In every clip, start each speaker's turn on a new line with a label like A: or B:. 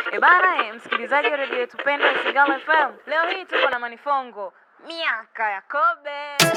A: E bana, eh, msikilizaji wa redio yetu pendwa Isigala FM, leo hii tuko na Manifongo, miaka ya kobe.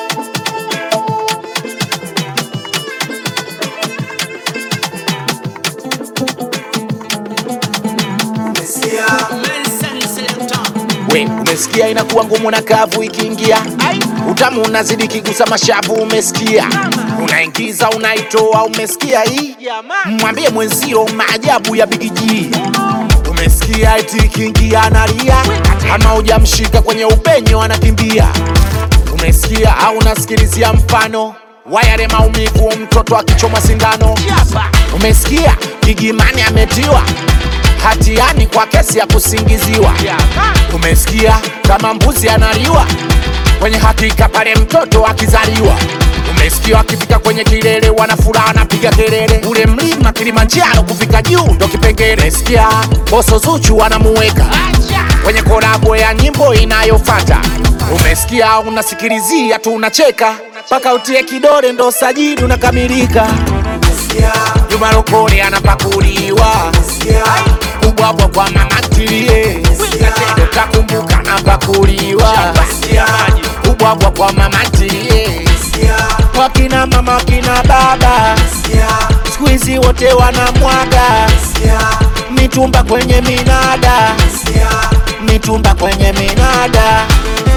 B: We umesikia, inakuwa ngumu na kavu ikiingia, utamu unazidi kigusa mashavu. Umesikia, unaingiza unaitoa. Umesikia hii, mwambie mwenzio maajabu ya bigiji. Umesikia eti ikiingia analia, kama hujamshika kwenye upenyo anakimbia. Umesikia au unasikilizia mfano wa yale maumivu mtoto akichomwa sindano. Umesikia Gigimani ametiwa hatiani kwa kesi ya kusingiziwa. Umesikia kama mbuzi analiwa kwenye hakika pale mtoto akizaliwa. Umesikia akifika kwenye kilele wana furaha anapiga kelele, ule mlima Kilimanjaro kufika juu ndo kipengele. Umesikia boso Zuchu anamuweka kwenye kolabo ya nyimbo inayofata. Umesikia unasikilizia tu unacheka mpaka utie kidole ndo sajili unakamilika. Juma Lokole anapakuliwa kubwabwa kwa mama ntilie, utakumbuka anapakuliwa kubwabwa kwa mama ntilie, wakina mama wakina baba siku hizi wote wanamwaga mitumba kwenye minada, mitumba kwenye minada.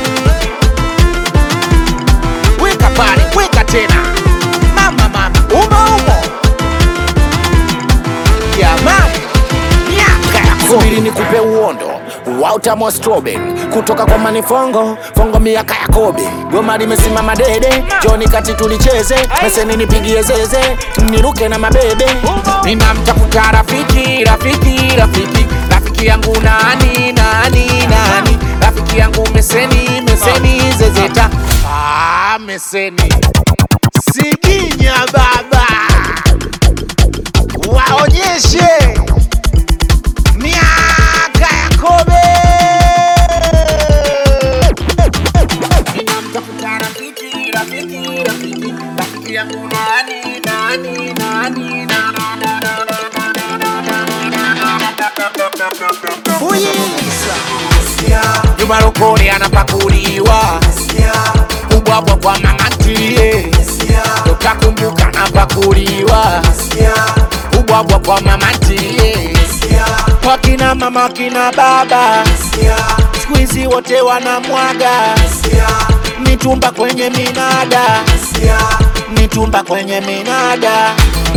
B: Weka pale, weka tena, mama mama, umo umo jamani, miaka ya subiri nikupe uondo wa utamu wa strawberry kutoka kwa Manifongo Fongo, miaka ya kobe. Goma limesimama dede, joni kati tulicheze, meseni nipigie zeze, niruke na mabebe. Ninamtafuta rafiki, rafiki, rafiki, rafiki yangu nani, nani, nani, rafiki yangu meseni, meseni, zezeta, ah, meseni Siginya baba waonyeshe miaka ya kobe. Ninamtafuta rafiki, rafiki, rafiki, rafiki yangu nani, nani, nani, na- na- na- na- Fuyiza. Juma Lokole anapakuliwa kubwabwa kwa mama ntilie, utakumbuka anapakuliwa kubwabwa kwa mama ntilie, wakina mama wakina baba siku hizi wote wanamwaga mitumba kwenye minada, mitumba kwenye minada.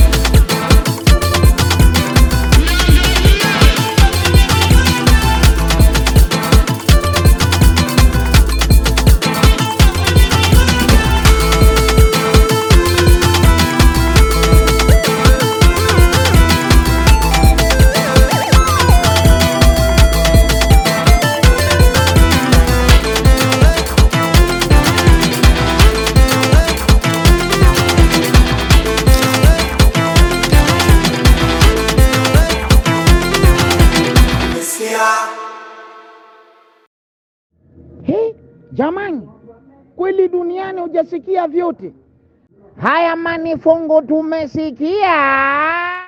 C: He, jamani, kweli duniani hujasikia vyote haya. Manifongo tumesikia.